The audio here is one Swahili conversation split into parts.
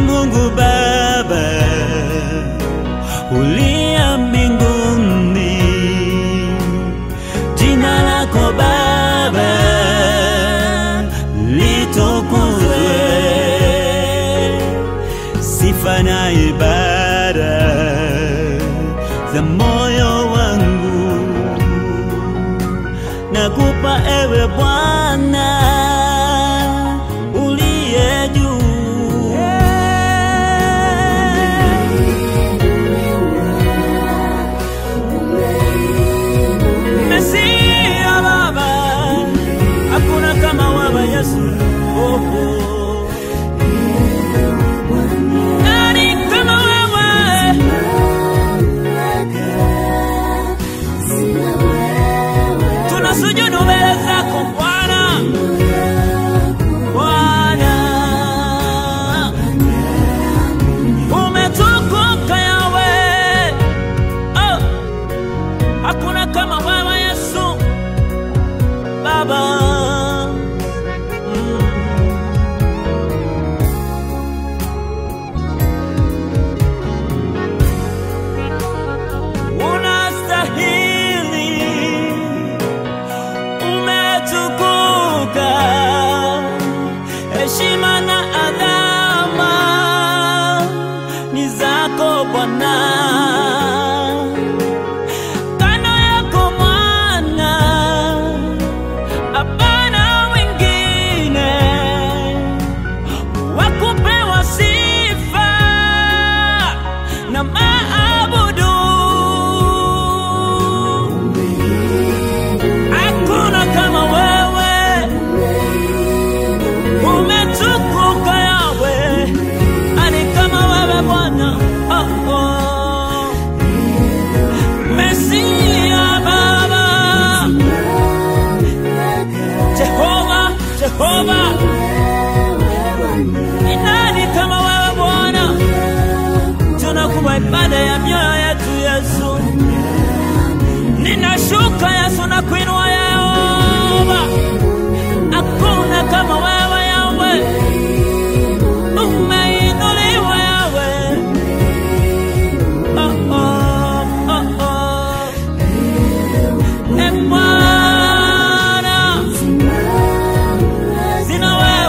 Mungu Baba uliye mbinguni, jina lako Baba litukuzwe, sifa na ibada za moyo wangu nakupa ewe Bwana uliye juu. Mesia Baba, hakuna kama wewe Yesu. Oh, oh. Nani kama wewe? Tunasujudu mbele zako Bwana, Bwana umetukuka Yawe, oh, hakuna kama wewe Yesu Baba. Mm. Unastahili, umetukuka, heshima na adhama ni zako Bwana. Kando yako mwana, hapana wengine wakupewa sifa na maabudu. Hakuna kama wewe, umetukuka Yawe, ani kama wewe Bwana. Oh, oh. Mesia Baba, Jehova, Jehova, ni nani kama wewe Bwana? Tunakupa ibada ya mioyo yetu Yesu, ninashuka Yesu na kuinua Yehova, hakuna kama wewe Yawe, umeinuliwa Yawe. Oh, oh, oh, oh. E Bwana, sina wewe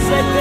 Sekete